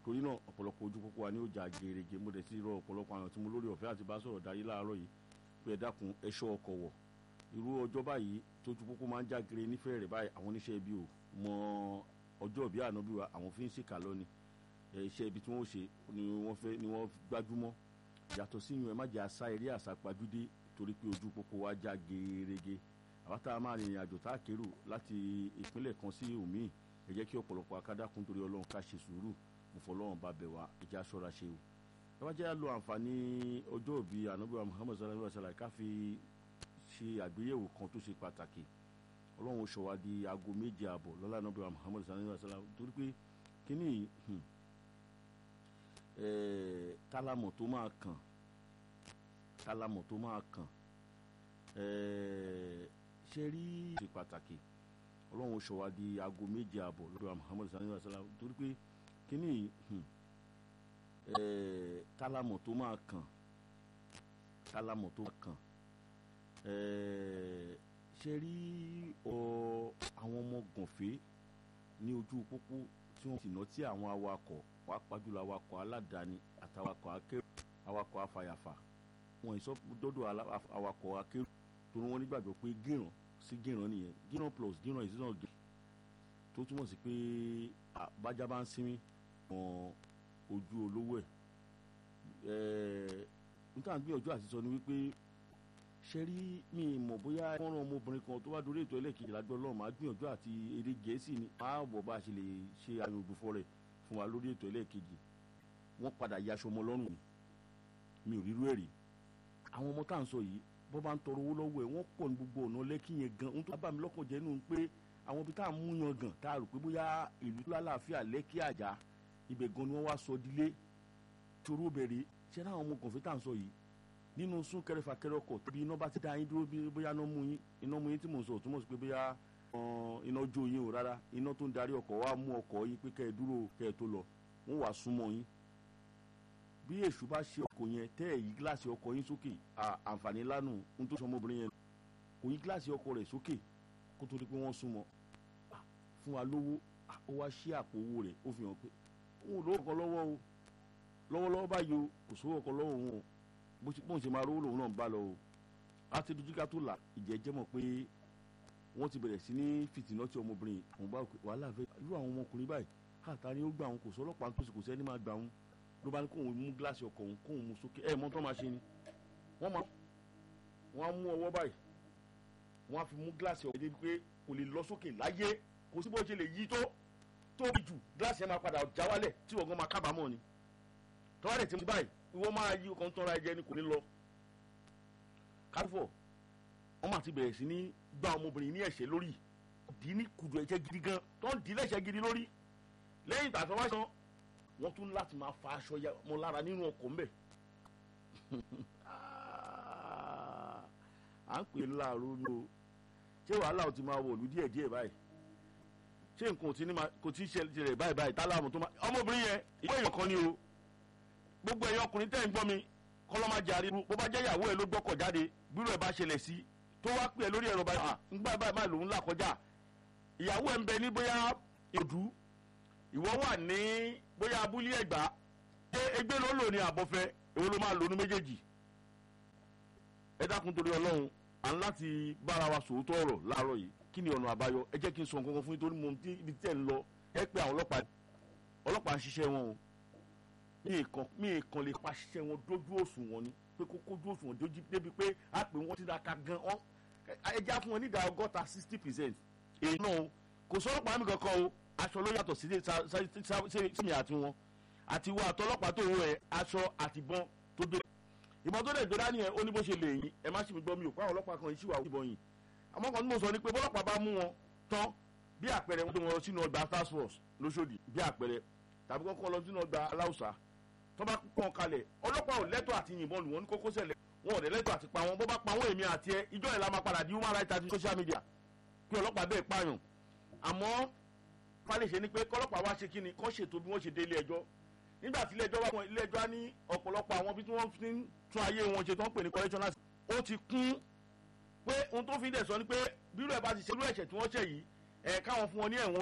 torí náà ọ̀pọ̀lọpọ̀ ojú pópó wa ní ọjà gèrègè mo dẹ̀ ti rọ ọ̀pọ̀lọpọ̀ àwọn tí mo lórí ọ̀fẹ́ àti bá sọ̀rọ̀ darí láàárọ̀ yìí pé ẹ dákun ẹ ṣọ́ ọkọ̀ wọ̀ irú ọjọ́ báyìí tójú pópó máa ń já gere nífẹ̀ẹ́ rẹ̀ báyìí àwọn oníṣẹ́ ibi ò mọ ọjọ́ ìbí ànábì wa àwọn fi ń ṣèkà lọ ni iṣẹ́ ibi tí wọ́n ṣe ni wọ́n fẹ́ ni wọ́n gbájúmọ́ yàtọ̀ sí yun ẹ má jẹ́ àṣà eré àṣà pajúdé torí pé ojú pópó wa já gerege àwa tá a máa rìnrìn àjò tá a kérò láti ìpínlẹ̀ kan sí òmíì ẹ jẹ́ kí ọ̀pọ̀lọpọ̀ akádákun torí ọlọ́run ká ṣe sùúrù mo fọlọ́run bá bẹ̀ wá ẹ jẹ́ aṣọ́ra ṣe o ẹ wá jẹ́ lo àǹfààní ọjọ́ ìbí ànábì wa muhammed sallallahu alayhi wa sallam ká fi ṣe àgbéyẹ̀wò kan tó ṣe pàtàkì ọlọ́run ṣọ́ wa di aago méje àbọ̀ lọ́lá ànábì wa muhammed sallallahu alayhi wa sallam torí pé kíní kálámọ̀ tó máa kàn kálámọ̀ tó máa kàn ṣe rí ṣe pàtàkì ọlọ́run ṣọ́ wa di aago méje àbọ̀ lọ́dọ̀ wa muhammed sallallahu alayhi wa sallam torí pé kíní kálámọ̀ tó máa kàn kálámọ̀ tó máa kàn ṣe rí àwọn ọmọ gànfẹ́ ní ojú pópó tí wọ́n sì ná tí àwọn awakọ̀ wàá pàjùlọ awakọ̀ aládàáni àtàwakọ̀ akérò awakọ̀ afàyàfà wọn ìsọ dọ́dọ̀ awakọ̀ akérò torí wọ́n nígbàgbọ́ pé gíràn sí gíràn nìyẹn gíràn plus gíràn is not gíràn tó túmọ̀ sí pé bájá bá ń sinmi wọn ojú olówó ẹ̀ níta gbìyànjú àti sọ ni wípé ṣe rí mi mọ̀ bóyá wọ́n rán ọmọbìnrin kan tó wá dórí ètò ẹlẹ́ẹ̀kejì lágbẹ́ ọlọ́run máa gbìyànjú àti èdè gẹ̀ẹ́sì ni máa wọ̀ bá a ṣe lè ṣe àyàn ògbófọ́ rẹ̀ fún wa lórí ètò ẹlẹ́ẹ̀kejì wọ́n padà yaṣọ ọmọ lọ́rùn mi ò rírú ẹ̀ rí àwọn ọmọ tá à ń sọ yìí bọ́ bá ń tọrọ owó lọ́wọ́ ẹ̀ wọ́n pọ̀ ní gbogbo ọ̀nà lẹ́kì yẹn gan ohun tó bá mi lọ́kàn jẹ́ nù pé àwọn ibi tá à ń mú yan gan tá a rò pé bóyá ìlú tó lálàáfíà lẹ́kì àjà ibẹ̀ gan ni wọ́n wá sọ dílé toró bẹ̀rẹ̀ ṣé láwọn ọmọ kọ̀ọ̀fẹ́ tá à ń sọ yìí nínú sún kẹrẹfàkẹrẹ ọkọ̀ tàbí iná bá ti dá yín dúró bóyá iná mú yín iná mú yín tí mò ń sọ túmọ̀ sí pé bóyá iná jó yín o rárá iná tó ń darí ọkọ̀ wá mú ọkọ̀ yín pé kẹ́ ẹ dúró kẹ́ ẹ tó lọ wọ́n wàá súnmọ́ yín bí èṣù bá ṣe ọkọ̀ yẹn tẹ́ ẹ̀ yí gíláàsì ọkọ̀ yín sókè àǹfààní lánàá ohun tó sọ ọmọbìnrin yẹn kò yí gíláàsì ọkọ̀ rẹ̀ sókè kó tó di pé wọ́n súnmọ́ fún wa lówó ó wá ṣí àpò owó rẹ̀ ó fi hàn pé òun ò lówó ọkọ̀ lọ́wọ́ o lọ́wọ́lọ́wọ́ báyìí o kò sówó ọkọ̀ lọ́wọ́ òun o bóun ṣe máa rówó lòun náà ń bá lọ o láti dojú ká tó là ìjẹ́jẹ́ mọ̀ pé wọ́n ti bẹ̀rẹ̀ sí ní fìtínà tí ọmọbìnrin òun bá wàhálà fẹ́ irú àwọn ọmọkùnrin báyìí káàtà ni ó gbà wọn kò sọ ọlọ́pàá tó sì kò sẹ́ni máa gbà wọn ló bá ní kóun mú gíláàsì ọkọ̀ òun kóun mú sókè ẹ̀ mọ́ tó máa ṣe ni wọ́n máa wọ́n á mú ọwọ́ báyìí wọ́n á fi mú gíláàsì ọkọ̀ débi pé kò lè lọ sókè láyé kò sí bó ṣe lè yí tó tóbi jù gíláàsì yẹn máa padà já wálẹ̀ tí wọ́n gan máa kábàámọ̀ ni tọ́wádẹ̀ tí mo báyìí ìwọ máa yí ọkàn tọ́ra ẹ̀jẹ̀ ni kò ní lọ. káfọ̀ wọ́n máa ti bẹ̀rẹ̀ sí ní gba ọmọbìnrin ní ẹ̀ṣẹ̀ lórí dì í ní kùdù ẹ̀jẹ̀ gidi gan tó ń dì í lẹ́ṣẹ̀ gidi lórí lẹ́yìn ìgbà tó wá sàn wọ́n tún láti máa fa aṣọ mọ́ lára nínú ọkọ̀ ńbẹ̀. à ń pè é láàárọ̀ ni o ṣé wàhálà ò ti máa wọ̀lú díẹ̀ díẹ̀ báyìí ṣé nǹkan kò tí ì ṣẹlẹ̀ báyìí báyìí tálámù tó máa ọmọbìnrin yẹn ìwé èèyàn kan ni o gbogbo ẹ̀yin ọkùnrin tẹ́ ń gbọ́ mi kọ́lọ́mà jàre bó bá jẹ́ ìyàwó ẹ̀ ló gbọ́kọ̀ jáde bírò ẹ̀ bá ṣẹlẹ̀ sí tó wá pè é lórí ẹ̀rọ báyìí ńgbà báyìí báyìí lòún là kọjá ìyàwó ẹ̀ ń bẹ ní bóyá èdú ìwọ wà ní bóyá abúlé ẹ̀gbá ṣé ẹgbẹ́ ló lò ní àbọ̀fẹ́ èwo ló máa lò ní méjèèjì ẹ dákun torí ọlọ́run à ń láti bára wa sòótọ́ ọ̀rọ̀ láàárọ̀ yìí kí ni ọ̀nà àbáyọ ẹ jẹ́ kí n sọ nǹkan kan fún yín torí mo ibi tẹ́ ń lọ ẹ pé àwọn ọlọ́pàá ọlọ́pàá ń ṣiṣẹ́ wọn o mi kan mi kan lè paṣẹ wọn dójú òṣùwọ̀n ni pé kó kójú òṣùwọ̀n dójú débi pé a pè wọ́n ti daka gan ọ́n ẹja fún wọn ní ìdá ọgọ́ta sixty percent èyí náà kò sọ̀rọ̀ pa mí kankan o aṣọ ló yàtọ̀ sí sẹ́mi àti wọn àti wọn àtọlọ́pàá tó wọ ẹ aṣọ àtìbọn tó dé ìbọn tó dẹ̀ gbéra nìyẹn ó ní bó ṣe lè yín ẹ má ṣì mí gbọ́ mi ò pa àwọn ọlọ́pàá kan yìí ṣì wà ìbọn yìí àmọ́ kan tí mo sọ ni pé bọ́lọ́pàá bá mú wọn tán bí àpẹẹrẹ wọn tó wọn sínú ọgbà task force lóṣòdì bí àpẹẹrẹ tàbí kọ́kọ́ lọ sínú ọgbà aláùsá tó bá pọ́n kalẹ̀ ọlọ́pàá ò lẹ́tọ̀ àti yìnbọn lù wọ́n ní kókó sẹ̀lẹ̀ wọn ò dẹ̀ lẹ́tọ̀ àti pa wọn bó bá pa wọn èmi àti ẹ ìjọ yẹn la máa padà di human rights àti social media kí ọlọ́pàá bẹ́ẹ̀ pààyàn àmọ́ falẹ̀ṣẹ̀ ni pé kọ́lọ́pàá wá ṣe kíni kọ́ ṣètò bí wọ́n ṣe dé ilé ẹjọ́ nígbà tí ilé ẹjọ́ wá wọn ilé ẹjọ́ á ní ọ̀pọ̀lọpọ̀ àwọn bí tí wọ́n fi ń tún ayé wọn ṣe tó ń pè ní correctional ó ti kún pé ohun tó fi dẹ̀ sọ ni pé bírò ẹ̀ bá ti ṣe irú ẹ̀ṣẹ̀ tí wọ́n ṣẹ̀ yìí ẹ̀ káwọn fún wọn ní ẹ̀wọ̀n